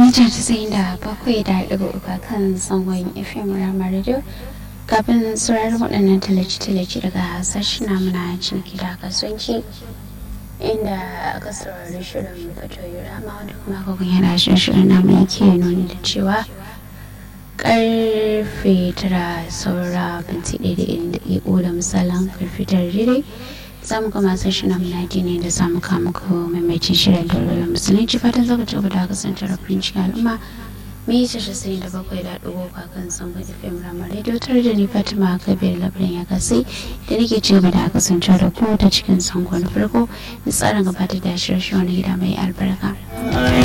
mita casa'in da bakwai da ɗigo uku kan zangon fm rama radio kafin sauraron waɗannan tallace-tallace daga sashen muna ciniki da kasuwanci inda aka saurari shirin fatoyi rama wanda kuma agogon yana shirin namu yake nuni da cewa karfe tara saura binti ɗaya da ɗigo da misalin karfe tara daidai za mu gama sai shi na mulaji ne da samu kama ko maimacin shirin da rayuwar musulunci fatan zaka ci gaba da kasance da farin cikin al'umma mai yi tashi sai da bakwai da ɗigo kakan sangon fm ramar radio tare da ni fatima kabir labarin ya kasai da nake ci gaba da kasance da ku ta cikin sangon farko da tsarin gabatar da shirye-shirye wani gida mai albarka.